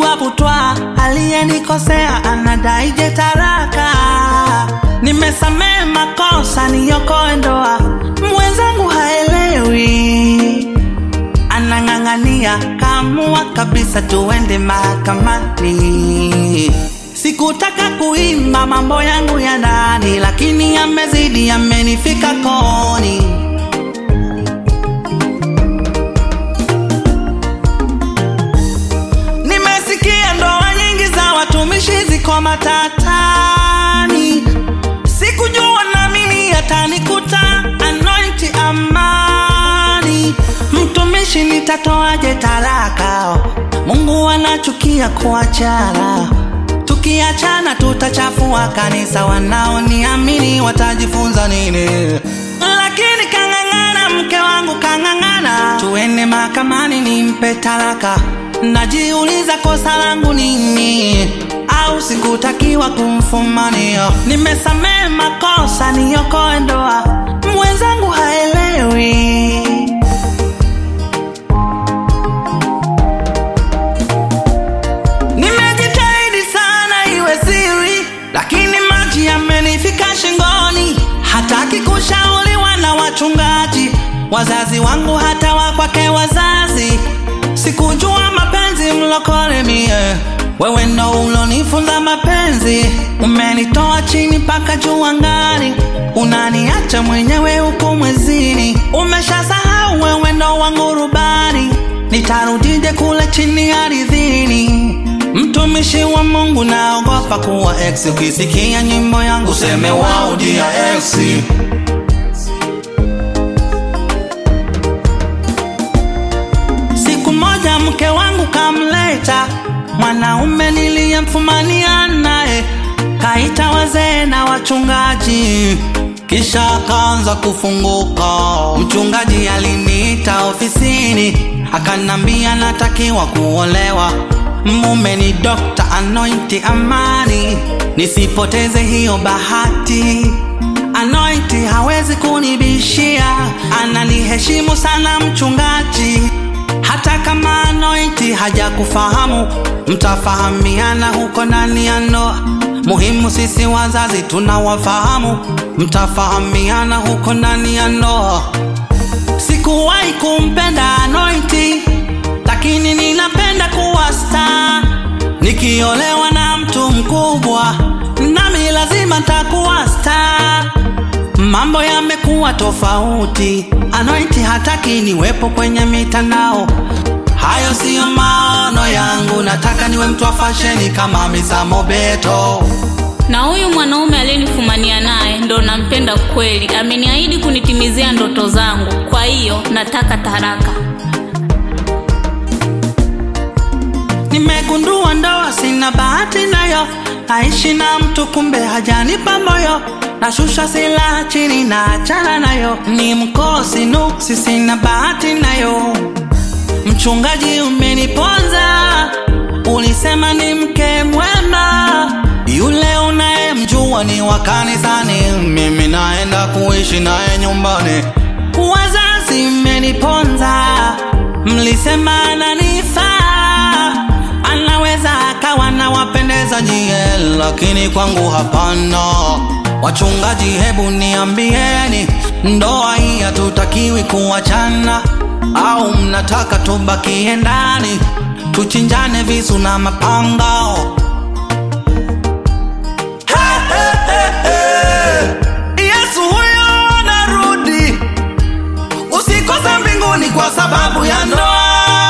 Napigwa butwa, aliyenikosea anadaije taraka. Nimesamehe makosa, niokoe ndoa, mwenzangu haelewi, anang'ang'ania, kaamua kabisa tuende mahakamani. Sikutaka kuimba mambo yangu ya ndani, lakini yamezidi, yamenifika koni. Nimesikia ndoa nyingi za watumishi ziko matatani, sikujua nami yatanikuta. Anointi amani, mtumishi nitatoaje talaka? Mungu anachukia kuachana, tukiachana tutachafua kanisa. Wanaoniamini watajifunza nini? Lakini kang'ang'ana, mke wangu kang'ang'ana, tuende mahakamani nimpe talaka. Najiuliza kosa langu nini, au sikutakiwa kumfumania? Nimesamehe makosa, niokoe ndoa, mwenzangu haelewi. Nimejitahidi sana iwe siri, lakini maji yamenifika shingoni. Hataki kushauriwa na wachungaji, wazazi wangu, hata wa kwake wazazi. Sikujua mapenzi mlokole mie, wewe ndo ulonifunza mapenzi. Umenitoa chini mpaka juu angani, unaniacha mwenyewe huku mwezini. Umeshasahau wewe ndo wangu rubani, nitarudije kule chini ardhini? Mtumishi wa Mungu, naogopa kuwa ex. Ukisikia nyimbo yangu useme wao dia ex. Siku moja mke wangu kamleta mwanaume niliyemfumania naye, kaita wazee na wachungaji, kisha akaanza kufunguka. Mchungaji aliniita ofisini, akanambia natakiwa kuolewa, mume ni Dr. Anointi Amani, nisipoteze hiyo bahati. Anointi hawezi kunibishia, ananiheshimu sana mchungaji. Hata kama Anointi hajakufahamu, mtafahamiana huko ndani ya ndoa. Muhimu sisi wazazi tunawafahamu, mtafahamiana huko ndani ya ndoa. Sikuwahi kumpenda Anointi, lakini ninapenda kuwa star. Nikiolewa na mtu mkubwa, nami lazima ntakuwa star. Mambo yamekuwa tofauti, Anointi hataki niwepo kwenye mitandao. Hayo siyo maono yangu, nataka niwe mtu wa fasheni kama Misa Mobeto. Na huyu mwanaume aliyenifumania naye ndo nampenda kweli, ameniahidi kunitimizia ndoto zangu. Kwa hiyo nataka taraka. Nimegundua ndoa sina bahati nayo, naishi na mtu kumbe hajanipa moyo, nashusha silaha chini na achana nayo, ni mkosi nuksi, sina bahati nayo. Mchungaji umeniponza, ulisema ni mke mwema, yule unayemjua ni wa kanisani, mimi naenda kuishi naye nyumbani. Wazazi mmeniponza, mlisema ananifaa, anaweza akawa na wapendeza nyie, lakini kwangu hapana. Wachungaji, hebu niambieni, ndoa hii hatutakiwi kuachana au mnataka tubakie ndani tuchinjane visu na mapanga? Hey, hey, hey, hey. Yesu huyo anarudi, usikose mbinguni kwa sababu ya ndoa.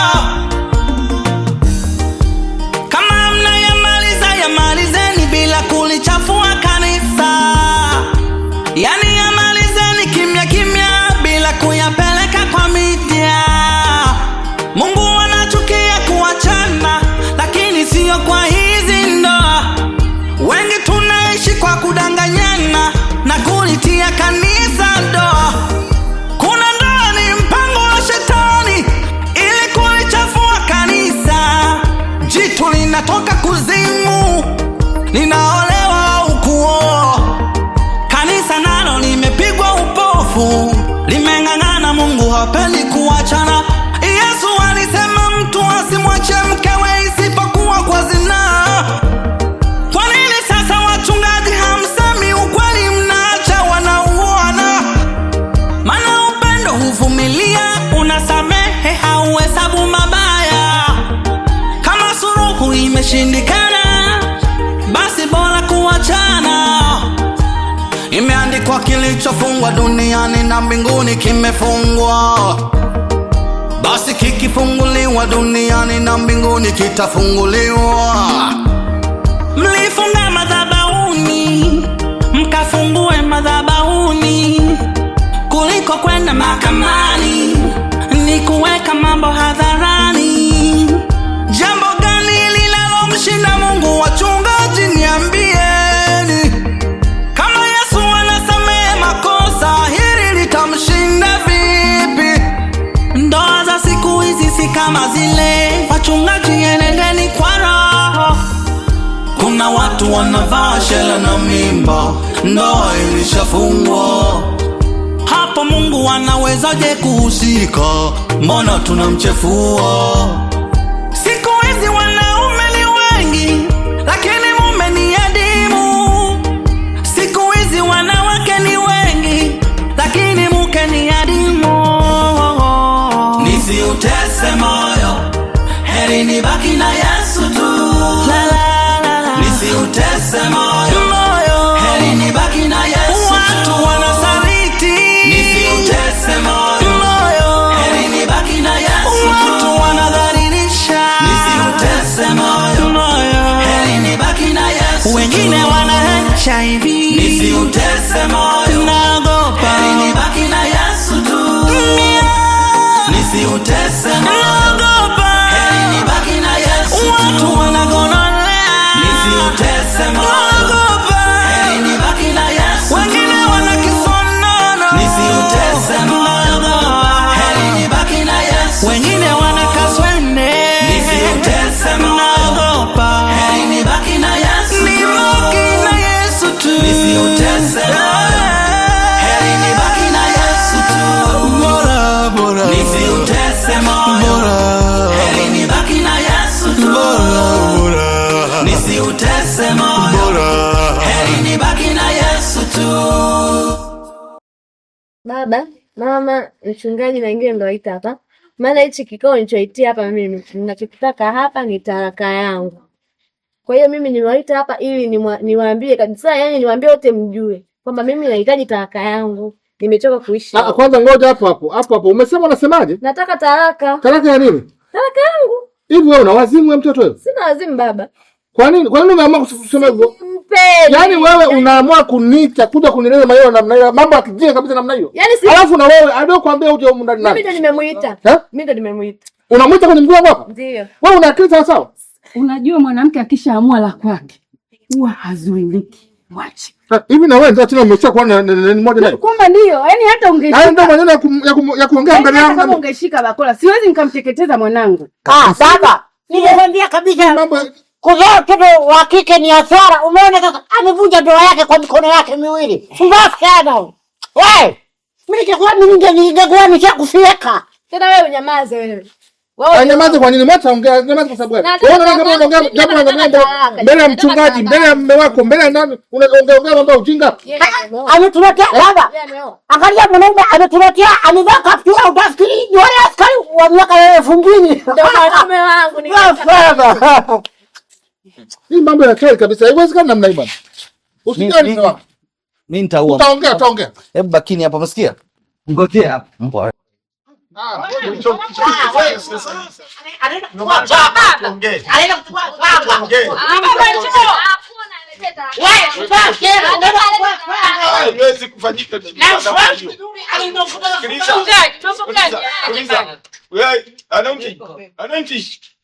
Kama mnayamaliza yamalizeni bila kulichafua kanisa, yani yamalizeni kimya kimya bila kuyapeleka kwa media. Mungu anachukia kuachana, lakini siyo kwa hizi ndoa. Wengi tunaishi kwa kudanganyana na kulitia kanisa doa. Kuna ndoa ni mpango wa shetani ili kulichafua kanisa. Jitu linatoka kuzimu linaolewa au kuoa. Kanisa nalo limepigwa upofu, limeng'ang'ana. Mungu hapendi kuachana. Yesu alisema mtu asimwache mkewe isipokuwa ikishindikana basi bora kuachana imeandikwa kilichofungwa duniani na mbinguni kimefungwa basi kikifunguliwa duniani na mbinguni kitafunguliwa mlifunga madhabauni mkafungue madhabauni kuliko kwenda mahakamani ni kuweka mambo hadharani jambo gani linalomshinda mungu wachungaji niambieni kama yesu anasamehe makosa hili litamshinda vipi ndoa za siku hizi si kama zile wachungaji enendeni kwa roho kuna watu wanavaa shela na mimba ndoa ilishafungwa hapo mungu anawezaje kuhusika mbona tunamchefua siku hizi wanaume ni wengi lakini mume ni adimu siku hizi wanawake ni wengi lakini mke ni adimu nisiutese moyo heri nibaki na yesu tu la, la, la, la. nisiutese moyo moyo heri nibaki na yesu watu tu. wanasaliti nisiutese moyo moyo heri nibaki na yesu watu wanadhalilisha nisiutese moyo moyo heri nibaki na yesu wengine wana HIV nisiutese moyo naogopa heri nibaki na yesu tu nisiutese moyo naogopa heri nibaki na yesu watu wanagonolea nisiutese moyo naogopa heri nibaki na yesu wengine wana kisonono nisiutese moyo heri nibaki na yesu wengine wana kaswende nisiutese moyo naogopa heri nibaki na yesu nibaki na yesu tu nisiutese moyo heri nibaki na yesu tu bora bora nisiutese moyo heri nibaki na yesu tu bora nisiutese moyo bora heri nibaki na yesu tu Baba, mama, mchungaji na wengine ndo waita hapa, maana hichi kikao nilichoitia hapa mimi, ninachokitaka hapa ni talaka yangu. Kwa hiyo mimi nimewaita hapa ili nimwa- niwaambie kabisa, yani niwaambie wote mjue kwamba mimi nahitaji talaka yangu, nimechoka kuishi. Ah, kwanza ngoja hapo hapo hapo hapo, umesema unasemaje? Nataka talaka, Talaka ya nini? talaka yangu. Hivi wewe una wazimu wewe mtoto wewe? Sina wazimu baba, Kwa nini? Kwa nini umeamua kusema hivyo? mpeni. Yaani wewe unaamua kuniita kuja kunieleza maneno namna hiyo, mambo ya kijinga kabisa namna hiyo. Yaani si Alafu na wewe aliokuambia uje humu ndani mimi nani? ndo nimemuita, Eh? mimi ndo nimemuita, Unamwita kwenye mguu wako hapa? ndio. Wewe una akili sawa sawa? Unajua mwanamke akishaamua la kwake huwa hazuiliki. Mwache. Ha, Hivi na wewe ndio tena umesha kuwa na neno moja naye. Kwamba ndio, yani hata Hayo ungeshika ndio maneno ya kum- ya kum- ya kuongea yani mbele hata kama yangu. ungeshika bakora, siwezi nikamteketeza mwanangu. Ah, baba, nimekwambia kabisa Mambo kuzaa mtoto wa kike ni hasara. Umeona sasa, amevunja ndoa yake kwa mikono yake miwili. Pumbavu sana huyu. Wewe, mimi ningekuwa mimi ninge- ningekuwa nishakufieka. Tena wewe unyamaze wewe. Wewe Anyamaze kwa nini? Mwacha ongea, nyamaza kwa sababu gani? Na- Wewe unaona na- kama na- unaongea mimi jambo la nataka mambo talaka. mbele ya Nataka mchungaji, talaka. mbele ya mume wako, mbele ya nani? Unaongea ongea mambo ya ujinga. Yeye ameoa. Ametuletea baba. Yeye ameoa. Angalia mwanaume ametuletea amevaa kaptura utafikiri ni wale askari wa miaka ya elfu mbili. Ndio mwanaume wangu ni Baba. Hii mambo ya kali kabisa. Haiwezekani namna hii bwana. Usijali Mi- mzee wangu. mi nitaua. Utaongea, utaongea. Hebu bakini hapa, umesikia? Ngojea hapa. Mbwa. Ah, Anaenda kuchukua baba. Anaenda kuchukua baba. Wewe, baba, kera, unaenda kuchukua baba. haiwezi kufanyika Na namna ufahamu hiyo. vizuri, anaenda kuchukua Sikiliza, baba. sikiliza, sikiliza. Wewe, ananchi, ananchi,